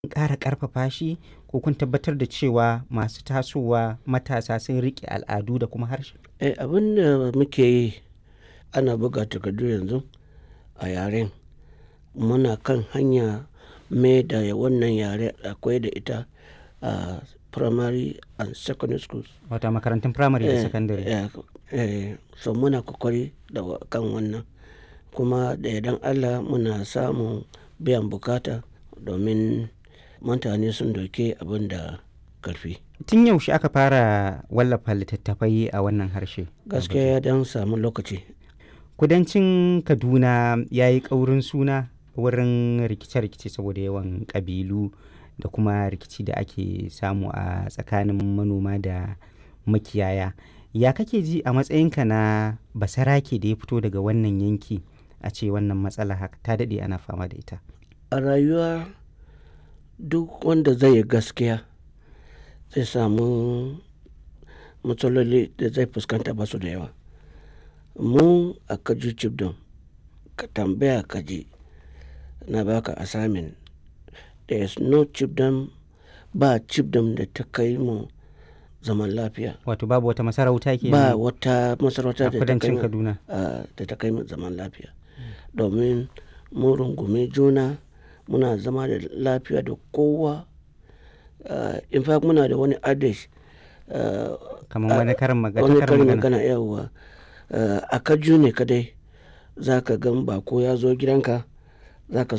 ƙara ƙarfafa shi ko kun tabbatar da cewa masu tasowa matasa sun riƙe al'adu da kuma harshe? Eh, abin da muke yi ana buga takardu yanzu a yaren. Muna kan hanya mai da wannan yare akwai da ita a primary and secondary schools. Wato a makarantun firamare da Eh, sakandare. eh, eh, so muna kokari da wa- kan wannan. Kuma da yardan Allah muna samun biyan bukata domin mutane sun dauke abin da ƙarfi. Tun yaushe aka fara wallafa littattafai a wannan harshe? Gaskiya ya dan samu lokaci. Kudancin Kaduna ya yi ƙaurin suna wurin rikice-rikice saboda yawan ƙabilu da kuma rikici da ake samu a tsakanin manoma da makiyaya. Ya kake ji a matsayinka na basarake da ya fito daga wannan yanki a ce wannan matsala haka ta daɗe ana fama da ita? A rayuwa duk wanda zai yi gaskiya zai samu matsaloli da zai fuskanta ba su da yawa. Mu a Kaju Chibdom ka tambaya ka ji na baka assignment. There is no chiefdom ba chiefdom da ta kai mu zaman lafiya. Wato babu wata masarauta ke Ba wata masarauta a da ta kai kudancin mu Kaduna. a- da ta kai mu zaman lafiya. Domin mun rungumi juna muna zama da lafiya da kowa. Uh, in fact muna da wani adage uh, Kamar wani karin magana. wani karin karin magana. magana yawwa uh, a kaju ne kadai za ka gan bako ya zo gidanka za ka